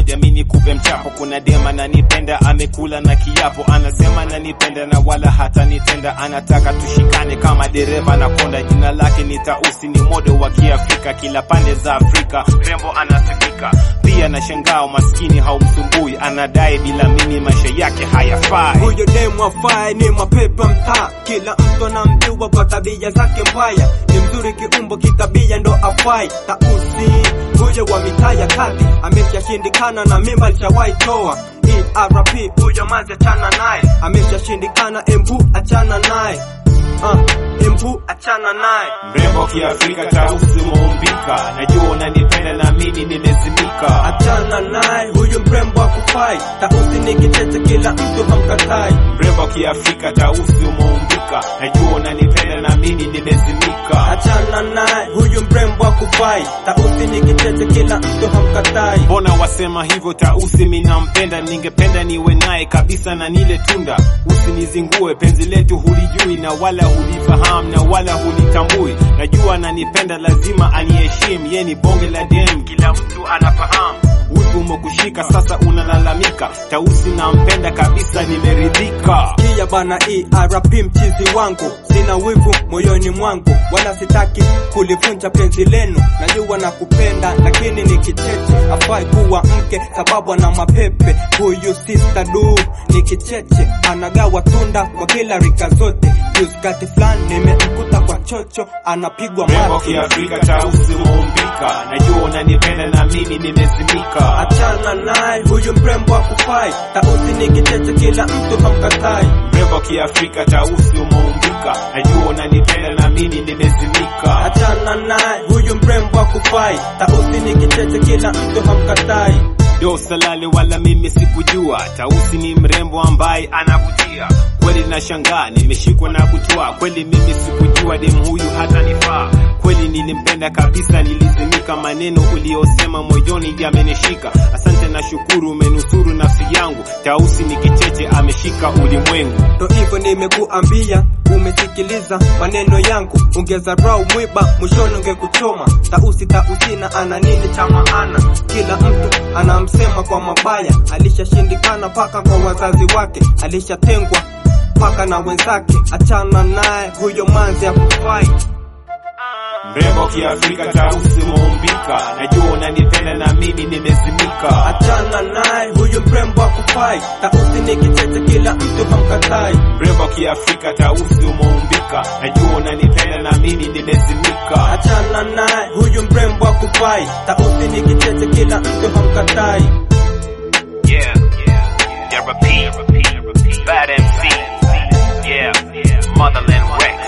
ngoja mi nikupe mchapo. Kuna dema nanipenda, amekula na kiapo, anasema nanipenda na wala hata nitenda, anataka tushikane kama dereva na konda. Jina lake ni Tausi, ni modo wa Kiafrika, kila pande za Afrika rembo anasikika. Pia na shangao, maskini haumsumbui, anadai bila mimi maisha yake hayafai. Huyo demu afai ni mapepa mtaa, kila mtu anamjua kwa tabia zake mbaya. Ni mzuri kiumbo, kitabia ndo afai. Tausi huyo wa mitaa ya kati ameshashindikana na mimba alishawahi toa. ERP huyo mazi achana naye, ameshashindikana. Embu achana naye, uh, embu achana naye. Mrembo Kiafrika, Tausi umeumbika, najua unanipenda na mimi nimezimika. Achana naye, huyu mrembo akufai. Tausi ni kicheche, kila mtu hamkatai. Mrembo Kiafrika, Tausi umeumbika, najua unanipenda na mimi nimezimika. Achana naye, huyu mrembo akufai. Tausi ni kicheche, kila mtu hamkatai. Mbona wasema hivyo? Tausi mi nampenda, ningependa niwe naye kabisa na nile tunda. Usinizingue, penzi letu hulijui na wala hulifahamu na wala hulitambui. Najua ananipenda, lazima aniheshimu, ye ni bonge la dem, kila mtu anafahamu. Wivu umekushika sasa, unalalamika. Tausi nampenda kabisa, nimeridhika. Kia bana ERP mchizi wangu, sina wivu moyoni mwangu, wala sitaki kulivunja penzi lenu. Najua na kupenda, lakini ni kicheche, afai kuwa mke sababu ana mapepe. Huyu sister du ni kicheche, anagawa tunda kwa kila rika zote. Juzi kati fulani nimemkuta kwa chocho, anapigwa Mrembo mati. Kiafrika, Tausi umeumbika, najua unanipenda na mimi nimezimika. Achana naye, huyu mrembo akufai. Tausi ni kicheche, kila mtu hamkatai. Mrembo Kiafrika, Tausi umeumbika, najua unanipenda na mimi nimezimika. Achana naye, huyu mrembo akufai. Tausi ni kicheche, kila mtu hamkatai. Do salale wala mimi sikujua, Tausi ni mrembo ambaye anavutia kweli. Nashangaa nimeshikwa na butwa, kweli mimi sikujua dem huyu hata nifaa kweli. Nilimpenda kabisa, nilizimika. Maneno uliyosema moyoni yamenishika. Asante na shukuru, umenusuru nafsi yangu. Tausi ni kicheche, ameshika ulimwengu. Ndo hivyo nimekuambia, umesikiliza maneno yangu, ungezarau mwiba mwishoni ungekuchoma. Tausi tausina ana nini cha maana? Kila mtu anamsema kwa mabaya, alishashindikana paka kwa wazazi wake, alishatengwa paka na wenzake. Achana naye, huyo manzi akufai. Mrembo Kiafrika, Tausi umeumbika, najua unanipenda na mimi nimezimika. Achana naye, huyu mrembo akufai. Tausi ni kicheche, kila mtu hamkatai. Mrembo Kiafrika, Tausi umeumbika, najua unanipenda na mimi nimezimika. Achana naye, huyu mrembo akufai. Tausi ni kicheche, kila mtu hamkatai. Yeah, yeah, yeah, repeat, bad MC, yeah, motherland wreck.